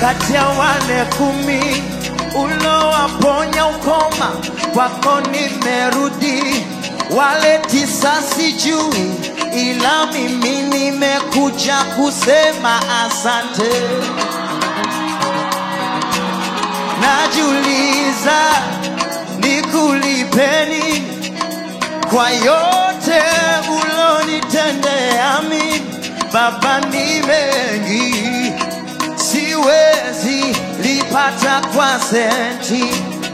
kati ya wale kumi ulowaponya ukoma, kwako nimerudi. Wale tisa sijui, ila mimi nimekuja kusema asante. Najiuliza nikulipeni kwa yote ulonitendea mimi. Baba, ni mengi siwezi lipata kwa senti.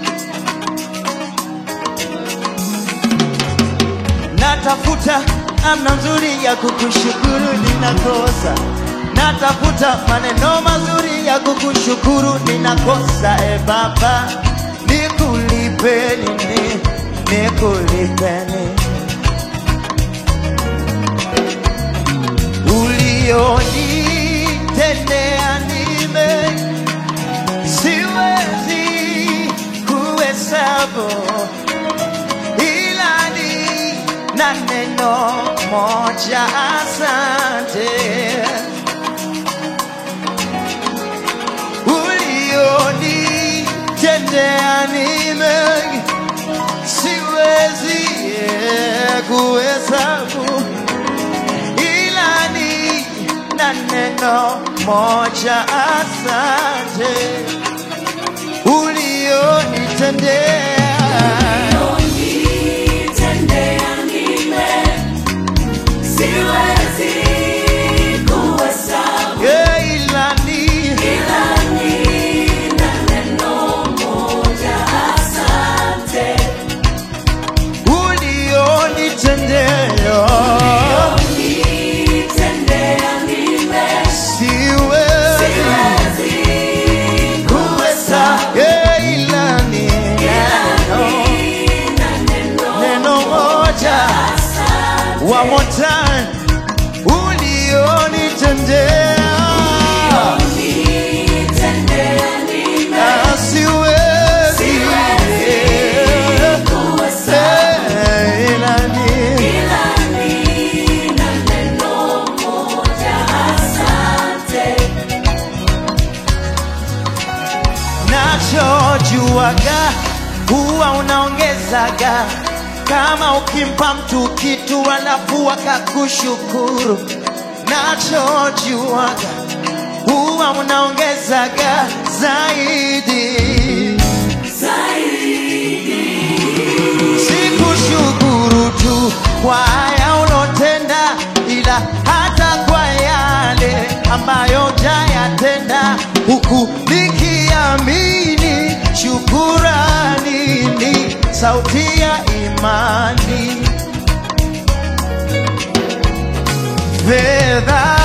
Natafuta namna nzuri ya kukushukuru, ninakosa. Natafuta maneno mazuri ya kukushukuru, ninakosa. E Baba, nikulipe nini? Nikulipe nini? ulionitendea nime siwezi kuhesabu, ila ni na neno moja, asante. Ulionitendea nime siwezi eh, kuhesabu ila ni na neno moja, asante ulionitendea. Unitendea nime, siwezi kuhesabu, Yeah, ila ni ila nina neno moja, asante. ulionitendea. Unitendea nime, Siwezi siwezi kuhesabu, yeah, ila ni ila neno, nina neno neno moja. asante. One more time, ulionitendea. Unitendea nime, Ah, siwezi siwezi kuhesabu, Eh, ila ni ila nina neno moja, asante. nachojuaga huwa unaongezaga kama ukimpa mtu kitu alafu akakushukuru. Nachojuaga huwa unaongezaga zaidi. Sikushukuru tu kwa haya ulotenda, ila hata kwa yale ambayo jayatenda, huku nikiamini shukurani ni sauti ya imani. Fedha